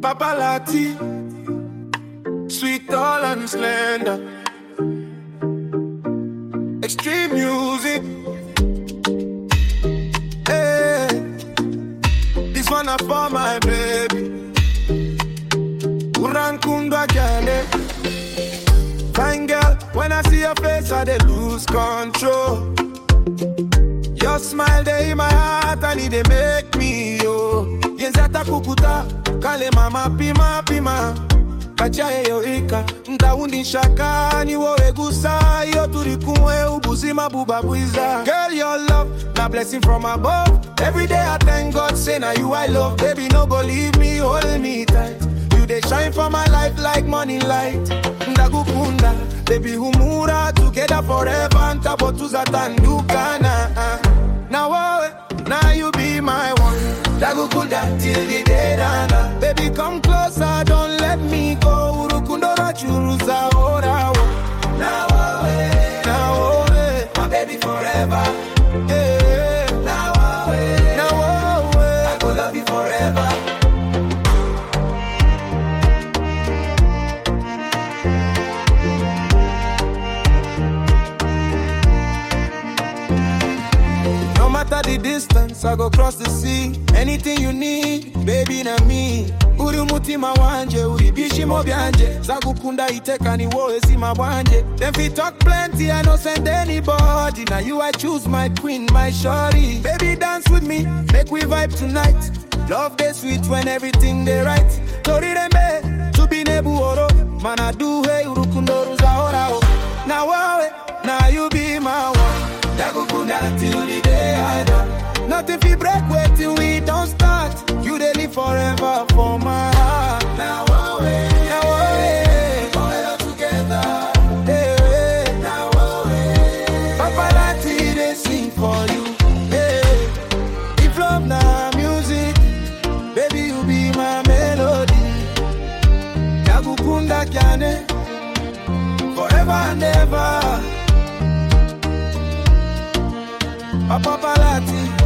Papalati, sweet, tall, and slender. Extreme music. Hey, this one is for my baby. Urankundwa Kyale. Fine girl, when I see your face, I dey lose control. Your smile dey in my heart and it dey make me yo. Yenzata kukuta, kale mama pima pima. Kachaye yo ika, ndaundi shaka ni wowe gusa Iyo turi kumwe ubuzima buba bwiza Girl your love, na blessing from above Every day I thank God say na you I love Baby no go leave me, hold me tight You dey shine for my life like morning light Ndagukunda, baby humura Together forever, ntabo tuzatandukana Now wowe, now you be my one Ndagukunda till the day dana Baby come closer, don't let me go Urukundo rachuruza ora wo Now wowe, now wowe My baby forever yeah. Now wowe, now wowe I go love you forever No matter the distance, I go cross the sea. Anything you need, baby, na me. Uri umutima wanje, uri bishimo byanje. Zagukunda iteka ni wowe sima bwanje. Them fit talk plenty, I no send anybody. Now you I choose my queen, my shorty. Baby, dance with me, make we vibe tonight. Love dey sweet when everything dey right. Tori rembe, chubi nebu oro. Man, I do hey, urukundo ruzaora oh. Now wowe, now you be my one. Dagukunda till the day I die. Nothing fi break way till we don't start. You dey live forever for my heart. Now away, now away, forever together. Hey, now away. Paparazzi they sing for you. Hey, if love na music, baby you be my melody. Dagukunda kyane, forever and ever. Papa Palati